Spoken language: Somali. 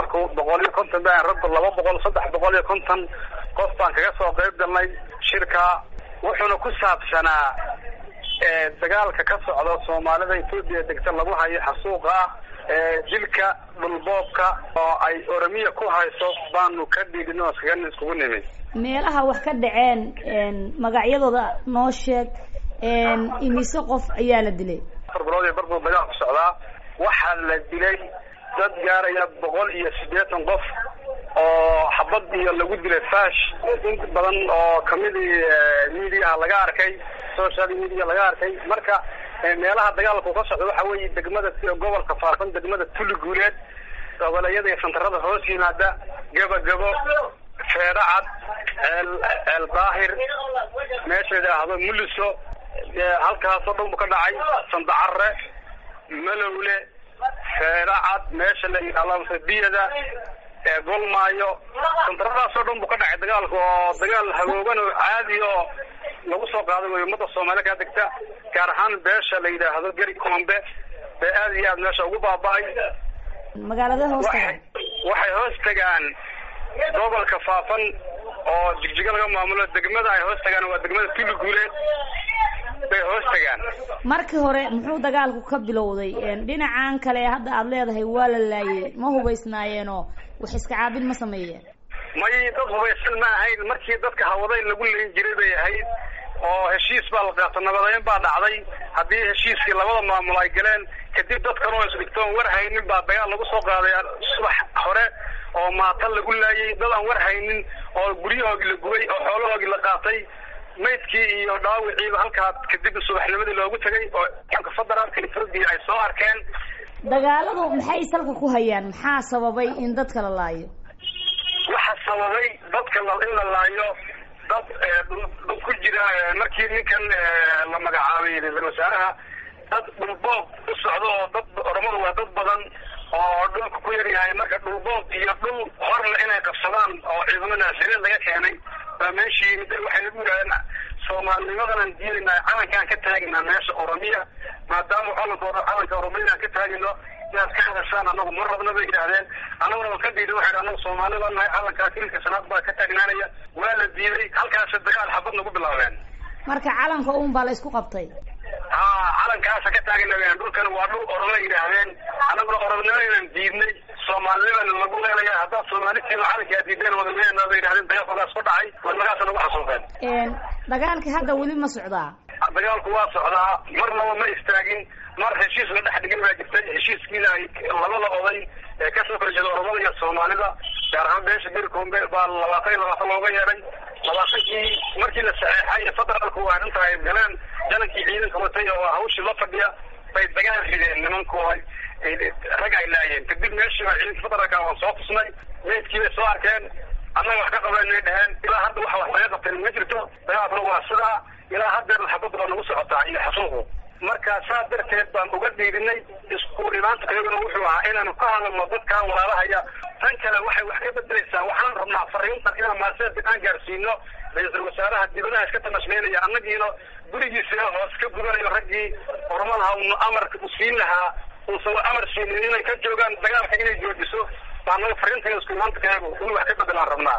dumarku boqol iyo konton baan raggu laba boqol saddex boqol iyo konton qof baan kaga soo qayb galnay shirka wuxuuna ku saabsanaa dagaalka ka socda soomaalida etoobiya degta lagu hayo xasuuqa ah jilka dhulboobka oo ay oromiya ku hayso baanu ka dhiidhin oo iskaga iskugu nimi meelaha wax ka dhaceen magacyadooda noo sheeg imise qof ayaa la dilay afar bilood iyo barbuu dagaal ku socdaa waxaa la dilay dad gaaraya boqol iyo siddeetan qof oo xabad iyo lagu dilay fash in badan oo kamidii mediaha laga arkay social media laga arkay marka meelaha dagaalku ka socda waxa weeye degmada gobolka faafan degmada tuli guuleed goboleeyada iyo santarada hoos yimaada gabagabo feedhacad ceel ceel daahir meesha yidhaahdo muliso halkaasoo dhan bu ka dhacay sandacare malowle feedhacad meesha la yidhahdo biyada golmaayo santaradaasoo dhan bu ka dhacay dagaalka oo dagaal hagoogan oo caadi oo lagu soo qaaday way ummada soomaalida kaa degta gaar ahaan beesha la yidhaahdo geri koombe bee aad iyo aad meesha ugu baaba-ay magaalada hoos tagaan waxay hoos tagaan gobolka faafan oo jigjiga laga maamulo degmada ay hoos tagaan waa degmada tuli guuleed bay hoos tagaan markii hore muxuu dagaalku ka bilowday dhinacan kale hadda aada leedahay waa la laayay ma hubaysnaayeenoo wax iska caabin ma sameeyeen may dad hubaysan ma ahayn markii dadka hawaday lagu leyn jiray bay ahayd oo heshiis baa la qaato nabadeyn baa dhacday haddii heshiiskii labada maamul ay galeen kadib dadkan oo isdhigtoon war haynin baa dagaal lagu soo qaaday subax hore oo maata lagu laayay dad aan war haynin oo guryahoogii la gubay oo xoolahoogii la qaatay maydkii iyo dhaawiciiba halkaa kadib subaxnimadii loogu tegay oo ciidanka federaalka etoobiya ay soo arkeen dagaaladu maxay salka ku hayaan maxaa sababay in dadka la laayo waxa sababay dadka in la laayo dad ku jira markii ninkan la magacaabay ra-isul wasaaraha dad dhulboob u socdo oo dad oromadu waa dad badan oo dhulka ku yaryahay marka dhulboob iyo dhul horle inay qabsadaan oo ciidamo naasireed laga keenay baa meeshii waxay nagu yidhahdeen soomaalinimadanaan diidaynaa calankaan ka taaginaa meesha oromiya maadaama calanka calanka oromiya aan ka taagino inaad ka hadashaan anagu ma rabna bay yidhaahdeen anaguna waan ka diiday waxay anagu soomaali baa nahay calankaa kilka sanaad baa ka taagnaanaya waa la diiday halkaasa dagaal xabad nagu bilaabeen marka calanka un baa la isku qabtay ha calankaasa ka taagna dhulkan waa dhul oroma yidhaahdeen anaguna oromnimo inaan diidnay soomaalinimana lagu leelaya haddaad soomaalitiina calankaa diideen wadaleena bay yidhahdeen dagaalkoodaas ku dhacay wadnagaasa nagu xasuuseen dagaalka hadda weli ma socdaa dagaalku waa socdaa marnaba ma istaagin mar heshiis la dhex dhigin baa jirtay heshiiskiina ay labada oday ee kasoo kala jeeda oromada iyo soomaalida gaar ahaan beesha bericombe baa labaatan iyo labaatan looga yeedhay labaatankii markii la saxeexay federaalku arrinta ay galeen janankii ciidanka watay oo hawshii la fadhiya bay dagaal rideen nimanku rag ay laayeen kadib meeshii baa ciidanka federaalka waan soo tusnay meydkii bay soo arkeen annaga wax ka qabanay dheheen ilaa hadda waxa wax laga qabteen ma jirto dagaalkuna waa sidaa ilaa haddeer xabadda baa nagu socotaa iyo xasuuqu marka saa darteed baan uga dhiidinay isku dhimaanta iyaguna wuxuu ahaa inaanu ka hadalno dadkan walaalahaya tan kale waxay wax ka bedelaysaa waxaan rabnaa fariintan inaan maaseed aan gaarsiino ra-iisul wasaaraha dibadaha iska tanashmeynaya annagiina gurigiisa hoos ka gudanayo raggii ormadaha unu amarka u siin lahaa uusan amar siinin inay ka joogaan dagaalka inay joojiso baa naga fariintan isku dhimaanta kayagu in wax ka bedelaan rabnaa